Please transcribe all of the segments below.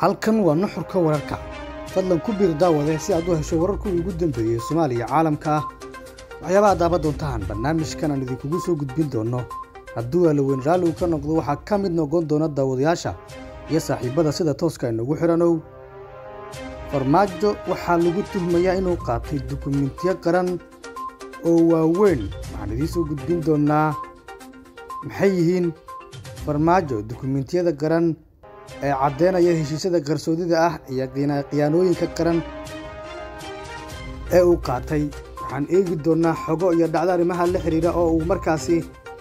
halkan waa nuxurka wararka fadlan ku biir daawade si aad u hesho wararkii ugu dambeeyey soomaaliya caalamka ah waxyaabaha daaba doontaan barnaamijkan aan idinkugu soo gudbin doono hadduu alaweyn raalli uu ka noqdo waxaa ka mid noqon doona daawadayaasha iyo saaxiibbada sida tooska inagu xidhanow farmaajo waxaa lagu tuhmayaa inuu qaatay dukumentiyo qaran oo waaweyn waxaan idiin soo gudbin doonnaa maxay yihiin farmaajo dukumentiyada qaran ee caddeynaya heshiisyada qarsoodida ah iyo khiyaanooyinka qaran ee uu qaatay waxaan eegi doonnaa xogo iyo dhacdo arrimaha la xidhiidha oo uu markaasi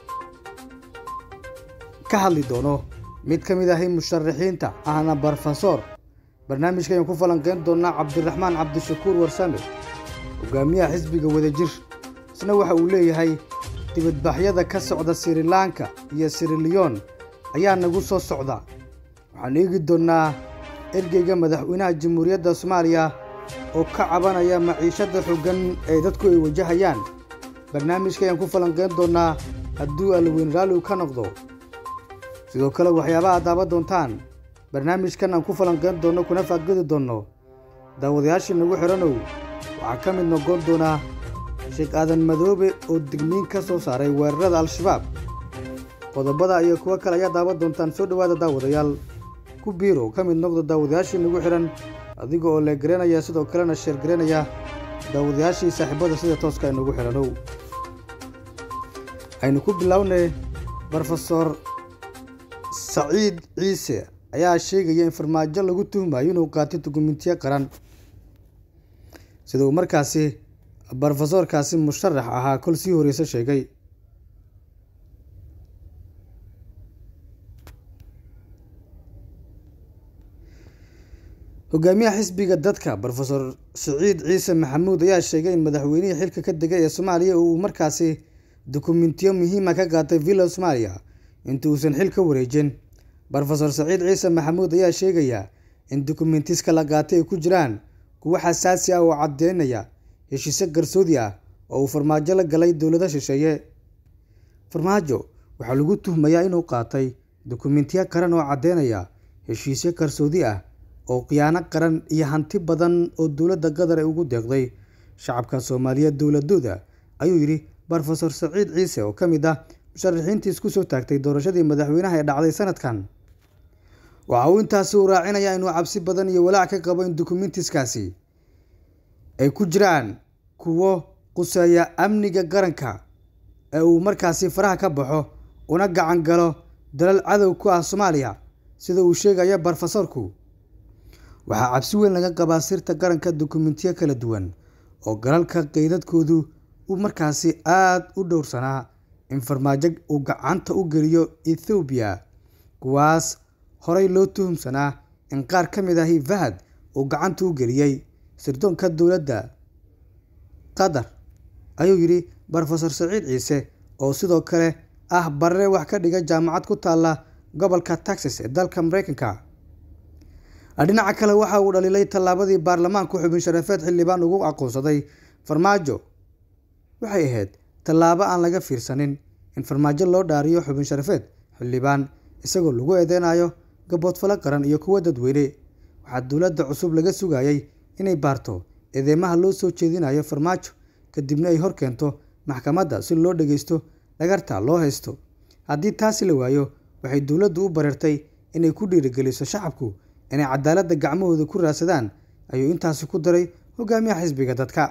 ka hadli doono mid ka mid ahi musharaxiinta ahna barofesor barnaamijka ayaan ku falanqeyn doonnaa cabdiraxmaan cabdishakuur warsame hogaamiyaha xisbiga wadajir isna waxa uu leeyahay dibadbaxyada ka socda sirilanka iyo siriliyon ayaa nagu soo socda waxaan eegi doonnaa ergeyga madaxweynaha jamhuuriyadda soomaaliya oo ka cabanaya maciishadda xoogan ee dadku ay wajahayaan barnaamijka ayaan ku falanqeyn doonnaa hadduu alaweyn raalli uu ka noqdo sidoo kale waxyaabaha daaba doontaan barnaamijkan aan ku falanqeyn doonno kuna faaqidi doonno daawadayaashii nagu xidhanow waxaa ka mid noqon doonaa sheekh aadan madoobe oo digniin ka soo saaray weerarada al-shabaab qodobada iyo kuwo kale ayaa daawa doontaan soo dhowaada daawadayaal ku biiro ka mid noqda daawadayaashii nagu xidhan adiga oo leegaraynaya sidoo kalena sheergaraynaya daawadayaashii saaxiibada sida tooska inagu xidhanow aynu ku bilownay brofesor saciid ciise ayaa sheegaya in farmaajo lagu tuhmayo inuu qaatay dukumentiyo qaran sida uu markaasi brofesorkaasi musharax ahaa kol sii horeyse sheegay hogaamiyaha xisbiga dadka brofesor saciid ciise maxamuud ayaa sheegay in madaxweynihii xilka ka degay ee soomaaliya uu markaasi dukumentiyo muhiima ka qaatay villa soomaaliya inta uusan xil ka wareejin brofesor saciid ciise maxamuud ayaa sheegaya in dukumentiska la qaatay ay ku jiraan kuwo xasaasi ah oo caddeynaya heshiisyo garsoodi ah oo uu farmaajo la galay dowlada shisheeye farmaajo waxaa lagu tuhmayaa inuu qaatay dukumentiyo qaran oo caddeynaya heshiisyo qarsoodi ah oo khiyaano qaran iyo hanti badan oo dowladda qatar ay ugu deeqday shacabka soomaaliyeed dowladooda ayuu yidhi brofesor saciid ciise oo ka mid ah musharaxiintii isku soo taagtay doorashadii madaxweynaha ee dhacday sanadkan waxa uu intaasi u raacinayaa inuu cabsi badan iyo walaac ka qabo in dukumentiskaasi ay ku jiraan kuwo quseeya amniga qaranka ee uu markaasi faraha ka baxo una gacan galo dalal cadow ku ah soomaaliya sida uu sheegaya brofesorku waxaa cabsi weyn laga qabaa sirta qaranka dukumentiyo kala duwan oo galalka qeydadkoodu uu markaasi aada u dhowrsanaa in farmaajo uu gacanta u geliyo ethoobiya kuwaas horey loo tuhumsanaa in qaar ka mid ahi fahad uu gacanta u geliyey sirdoonka dowladda qatar ayuu yidhi brofesor saciid ciise oo sidoo kale ah barre wax ka dhiga jaamacad ku taalla gobolka texas ee dalka mareykanka dhinaca kale waxa uu dhaliilay tallaabadii baarlamaanku xubin sharafeed xildhibaan ugu aqoonsaday farmaajo waxay ahayd tallaabo aan laga fiirsanin in farmaajo loo dhaariyo xubin sharafeed xildhibaan isagoo lagu eedeynayo gaboodfalo qaran iyo kuwo dadweyne waxaa dowladda cusub laga sugayay inay baarto eedeymaha loo soo jeedinayo farmaajo kadibna ay hor keento maxkamadda si loo dhageysto dhagarta loo haysto haddii taasi la waayo waxay dowladdu u bareertay inay ku dhiirigeliso shacabku inay cadaaladda gacmahooda ku raadsadaan ayuu intaasi ku daray hogaamiyaha xisbiga dadka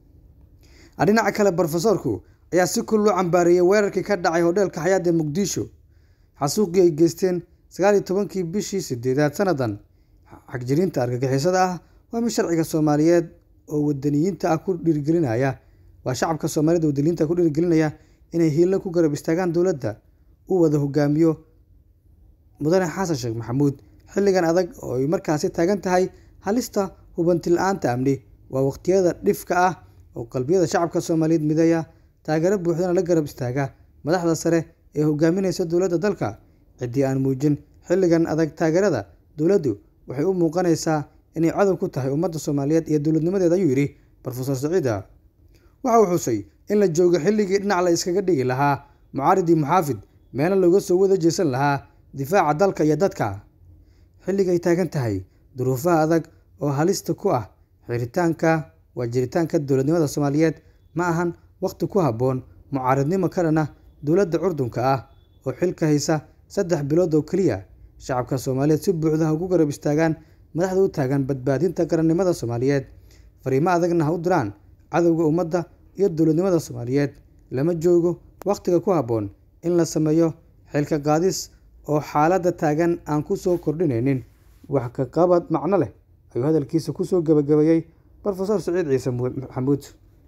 dhinaca kale brofesorku ayaa si kul loo cambaareeyey weerarkii ka dhacay hodheelka xayaad ee muqdisho xasuuqii ay geysteen sagaal iyo tobankii bishii sideedaad sannadan xagjiriinta argagixisada ah waa mid sharciga soomaaliyeed oo wadaniyiinta ah ku dhiirigelinaya waa shacabka soomaaliyed wadaniyiinta ku dhiirigelinaya inay hiillo ku garab istaagaan dowladda u wada hogaamiyo mudane xasan sheekh maxamuud xilligan adag oo ay markaasi taagan tahay halista hubanti la-aanta amni waa waqtiyada dhifka ah oo qalbiyada shacabka soomaaliyeed mideeya taageero buuxdana la garab istaaga madaxda sare ee hogaaminaysa dowladda dalka ciddii aan muujin xilligan adag taageerada dowladdu waxay u muuqanaysaa inay cadow ku tahay ummadda soomaaliyeed iyo dowladnimadeed ayuu yidhi brofesor saciida waxa uu xusay in la joogo xilligii dhinac la iskaga dhigi lahaa mucaaridii muxaafid meelo looga soo wada jeesan lahaa difaaca dalka iyo dadka xilligay taagan tahay duruufaha adag oo halista ku ah xiritaanka waa jiritaanka dowladnimada soomaaliyeed ma ahan wakhti ku habboon mucaaradnimo ka dhan ah dowladda curdunka ah oo xilka haysa saddex bilood oo keliya shacabka soomaaliyeed si buuxda ha ugu garab istaagaan madaxda u taagan badbaadinta qarannimada soomaaliyeed fariimo adagna ha u diraan cadowga ummadda iyo dowladnimada soomaaliyeed lama joogo wakhtiga ku habboon in la sameeyo xilka qaadis oo xaaladda taagan aan ku soo kordhinaynin wax ka qabad macno leh ayuu hadalkiisa kusoo gabagabeeyey rofesor siciid ciise maxamuud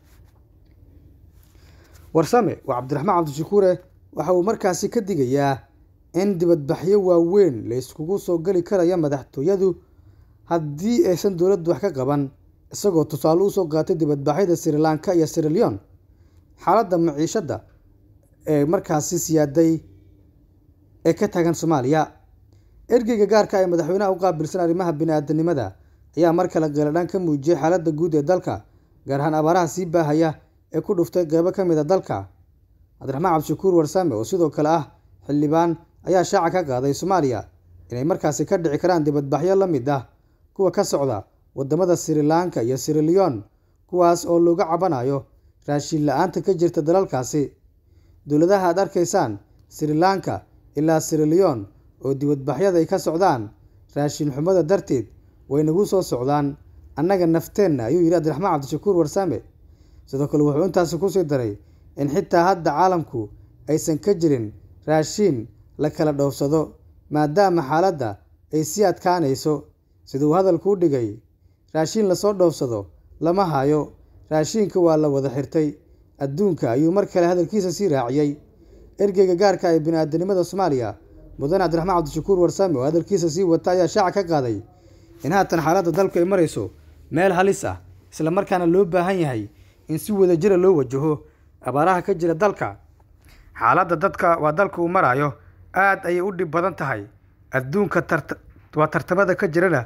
warsame waa cabdiraxmaan cabdishakuure waxa uu markaasi ka digayaa in dibadbaxyo waaweyn la iskugu soo geli karaya madaxtooyadu haddii aysan dowladdu wax ka qaban isagoo tusaale usoo qaatay dibadbaxyada sri lanka iyo sri leon xaaladda maciishadda ee markaasi siyaaday ee ka taagan soomaaliya ergeyga gaarka ee madaxweynaha u qaabilsan arrimaha bini-aadanimada ayaa mar kale qeeladhaan ka muujiyey xaaladda guud ee dalka gaar ahaan abaaraha sii baahaya ee ku dhuftay qeybo ka mid a dalka cabdiraxmaan cabdishakuur warsame oo sidoo kale ah xildhibaan ayaa shaaca ka qaaday soomaaliya inay markaasi ka dhici karaan dibadbaxyo la mid ah kuwa ka socda waddamada sri lanka iyo sri leon kuwaas oo looga cabanayo raashin la-aanta ka jirta dalalkaasi dowladaha aad arkaysaan sri lanka ilaa sri leon oo dibadbaxyada ay ka socdaan raashin xumada darteed way nagu soo socdaan annaga nafteenna ayuu yidhi cabdiraxmaan cabdishakuur warsame sidoo kale wuxuu intaasi kusii daray in xitaa hadda caalamku aysan ka jirin raashiin la kala dhoofsado maadaama xaaladda ay sii adkaanayso siduu hadalku u dhigay raashiin lasoo dhoofsado lama hayo raashiinka waa la wada xirtay adduunka ayuu mar kale hadalkiisa sii raaciyey ergeyga gaarka ee bini-aadanimada soomaaliya mudane cabdiraxmaan cabdishakuur warsame oo hadalkiisa sii wata ayaa shaaca ka qaaday in haatan xaaladda dalku ay marayso meel halis ah isla markaana loo baahan yahay in si wadajira loo wajaho abaaraha ka jira dalka xaaladda dadka waa dalka uu maraayo aad ayay u dhib badan tahay adduunka waa tartamada ka jirana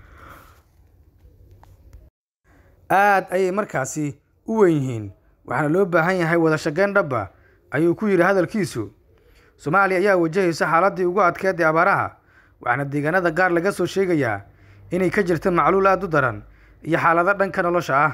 aad ayay markaasi u weyn yihiin waxaana loo baahan yahay wada shaqeyn dhaba ayuu ku yidhi hadalkiisu soomaaliya ayaa wajahaysa xaaladdii ugu adkeed ee abaaraha waxaana deegaanada qaar laga soo sheegayaa inay ka jirta macluul aada u daran iyo xaalado dhanka nolosha ah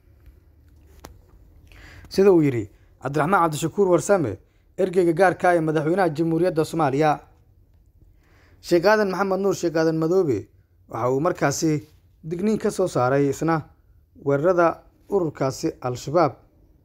sida uu yidhi cabdiraxmaan cabdishakuur warsame ergeyga gaarka ee madaxweynaha jamhuuriyadda soomaaliya sheekh aadan maxamed nuur sheekh aadan madoobe waxa uu markaasi digniin ka soo saaray isna weerarada ururkaasi al-shabaab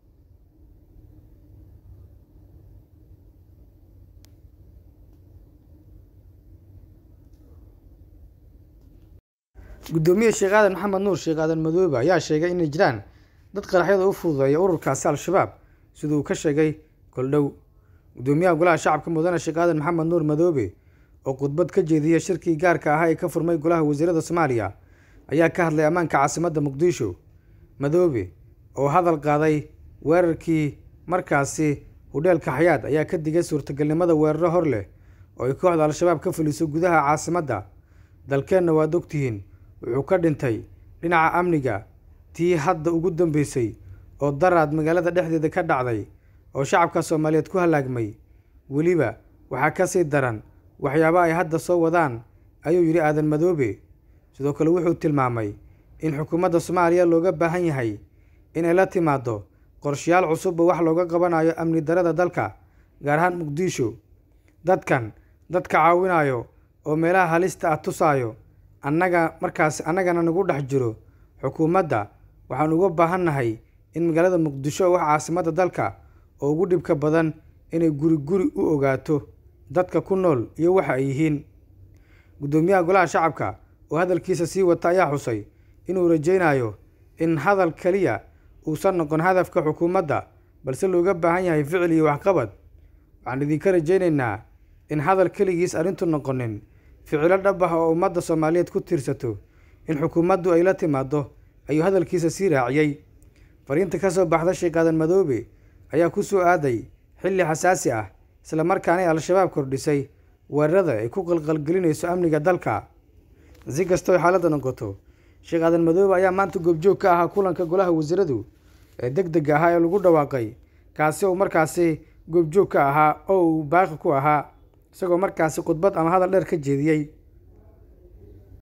guddoomiye sheekh aadan maxamed nuur sheekh aadan madoobe ayaa sheegay inay jiraan dad qaraxyada u fududeeya ururkaasi al-shabaab siduu ka sheegay koldhow guddoomiyaha golaha shacabka mudane sheekh aadan maxamed nuur madoobe oo khudbad ka jeediyay shirkii gaarka ahaa ee ka furmay golaha wasiirada soomaaliya ayaa ka hadlay ammaanka caasimadda muqdisho madoobe oo hadal qaaday weerarkii markaasi hudheelka xayaad ayaa ka digay suurtagalnimada weeraro hor leh oo ay kooxda al-shabaab ka fuliso gudaha caasimadda dalkeenna waad ogtihiin wuxuu ka dhintay dhinaca amniga tii hadda ugu dambeysay oo daraad magaalada dhexdeeda ka dhacday oo shacabka soomaaliyeed ku halaagmay weliba waxaa ka sii daran waxyaabo ay hadda soo wadaan ayuu yidhi aadan madoobe sidoo kale wuxuu tilmaamay in xukuumadda soomaaliya looga baahan yahay inay la timaado qorshayaal cusubba wax looga qabanayo amni darada dalka gaar ahaan muqdisho dadkan dadka caawinayo oo meelaha halista ah tusaayo annaga markaas annagana nagu dhex jiro xukuumadda waxaan uga baahannahay in magaalada muqdisho wax caasimadda dalka oo ugu dhibka badan inay guri guri u ogaato dadka ku nool iyo waxa ay yihiin guddoomiyaha golaha shacabka oo hadalkiisa sii wata ayaa xusay inuu rajaynayo in hadal keliya uusan noqon hadafka xukuumadda balse looga baahan yahay ficil iyo waxqabad waxaan idinka rajaynaynaa in hadal keligiis arrintu noqonin ficilo dhab ah oo ummadda soomaaliyeed ku tiirsato in xukuumaddu ay la timaado ayuu hadalkiisa sii raaciyey fariinta ka soo baxda sheekh aadan madoobe ayaa ku soo aaday xilli xasaasi ah isla markaanay al-shabaab kordhisay weerarada ay ku qalqalgelinayso amniga dalka si kastoo xaaladda noqoto sheekh aadan madoobe ayaa maanta goobjoog ka ahaa kulanka golaha wasiiradu ee deg dega ahaa ee lagu dhawaaqay kaasi oo markaasi goobjoog ka ahaa oo uu baaqi ku ahaa isagoo markaasi khudbad ama hadal dheer ka jeediyey